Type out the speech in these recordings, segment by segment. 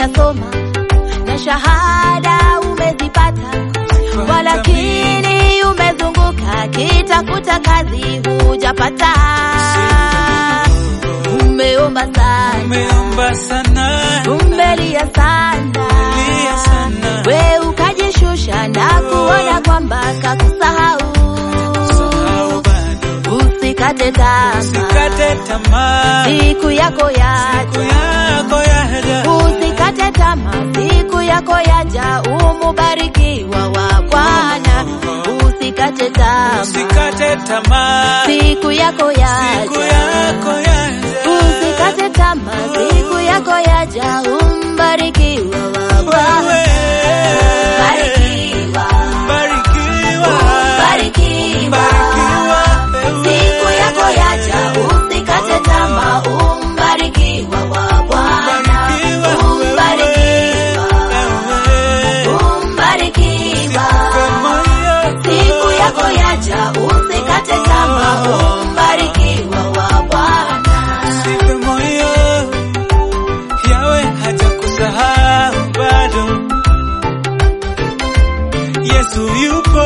umeshasoma na shahada umezipata, walakini umezunguka kitafuta kazi hujapata. Umeomba sana, Umeomba sana, umelia sana, lia sana. we ukajishusha na kuona kwamba kakusahau. Sahau bado. Usikate tamaa, Usikate tamaa. siku yako Siku yaja. yako yaja. Usikate tamaa, siku yako yaja, umubarikiwa wa Bwana. Usikate tamaa, Usikate tamaa. siku yako Siku yaja. yako yaja. Usikate tamaa, siku yako yaja, umbarikiwa wa Bwana. Wewe. Barikiwa, Barikiwa. barikiwa. Barikiwa. Siku yako yaja, usikate tamaa, umbarikiwa wa Bwana. Umbarikiwa, umbarikiwa. Siku yako yaja, usikate tamaa, umbarikiwa wa Bwana. Sipe moyo, yawe hajakusahau bado. Yesu yupo.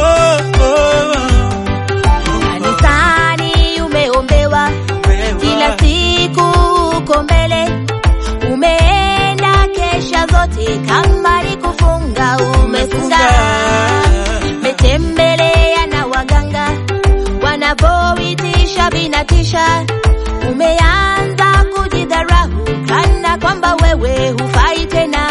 Kanisani umeombewa kila siku, uko mbele, umeenda kesha zote, kama ni kufunga umefunga, umetembelea na waganga wanavyoitisha vinatisha, umeanza kujidharau kana kwamba wewe hufai tena.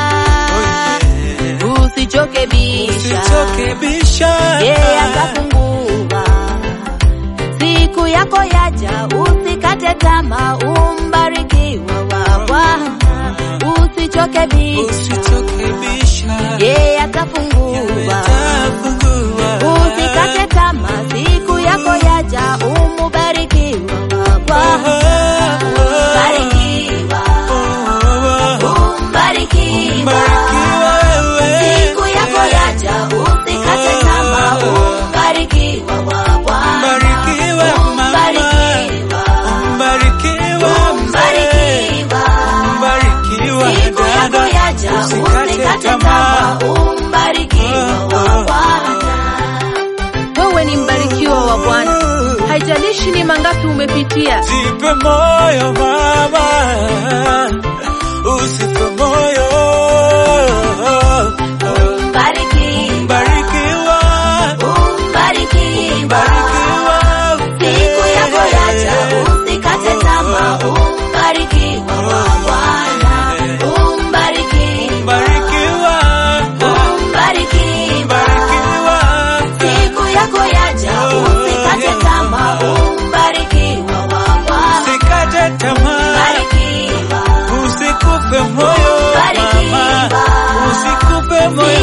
Usichoke bisha, Usichoke bisha. yeye atafungua. Siku yako yaja, usikate tamaa, umbarikiwa wa Bwana. Usichoke bisha, Usichoke bisha. yeye atafungua. Atafungua. Usikate tamaa, siku yako yaja, umubarikiwa wa Bwana. Barikiwa, umbarikiwa. Barikiwa wewe. Siku yako yaja, usikate tamaa, umbarikiwa wa Bwana. Barikiwa mama. Umbarikiwa, Barikiwa mzee. umbarikiwa. Barikiwa Siku yako dada. yaja, usikate tamaa, umbarikiwa wa Bwana. Wewe ni mbarikiwa wa Bwana, haijalishi ni mangapi umepitia. Jipe moyo mama, usife moyo. Umbarikiwa, Barikiwa, umbarikiwa. barikiwa. Siku yako yaja, usikate tamaa, umbarikiwa wa Bwana. Umbarikiwa, Barikiwa, umbarikiwa. barikiwa. Siku yako yaja, usikate tamaa, umbarikiwa wa Bwana. Usikate tamaa, Barikiwa, usikufe moyo mama, Barikiwa. usikufe moyo.